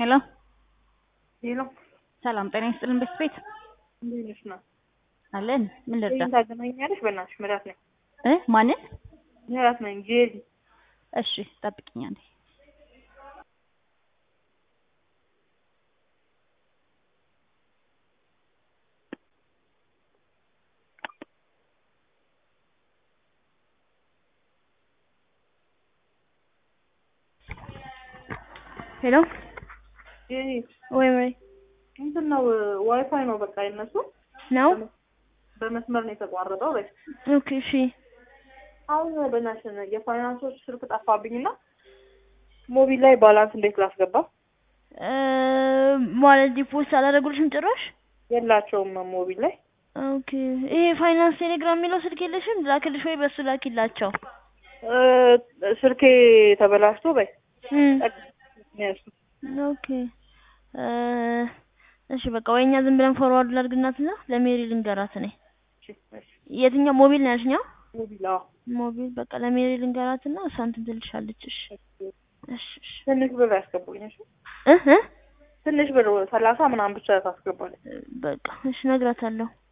ሄሎ ሄሎ ሰላም ጤና ይስጥልን ቤት ቤት እንዴት ነሽ? ነው አለን ምን ልርዳ ይሄን ታገናኛለሽ? በእናትሽ ምራት ነኝ እ ማንን ምራት ነኝ ጄሪ እሺ ጠብቅኛል ሄሎ ጄሪ ወይ ወይ እንትን ነው ዋይፋይ ነው በቃ የነሱ ነው በመስመር ነው የተቋረጠው። በይ ኦኬ እሺ አሁን በእናትሽ የፋይናንሶች ስልክ ጠፋብኝና ሞቢል ላይ ባላንስ እንዴት ላስገባ? እ ማለት ዲፖስት አላደረጉልሽም ጭራሽ የላቸውም ሞቢል ላይ ኦኬ ይሄ ፋይናንስ ቴሌግራም የሚለው ስልክ የለሽም ላክልሽ ወይ በሱ ላኪላቸው እ ስልኬ ተበላሽቶ በይ እም ያሱ ኦኬ እ እሺ በቃ ወይ እኛ ዝም ብለን ፎርዋርድ ላድርግናትና ለሜሪ ልንገራት እኔ የትኛው ሞቢል ነው ያልሽኛው ሞቢል አዎ ሞቢል በቃ ለሜሪ ልንገራትና እሷ እንትን ትልሻለች እሺ እሺ እሺ ትንሽ ብር ያስገቡኝ እሺ እ እ ትንሽ ብር ሰላሳ ምናምን ብቻ ታስገባለች በቃ እሺ እነግራታለሁ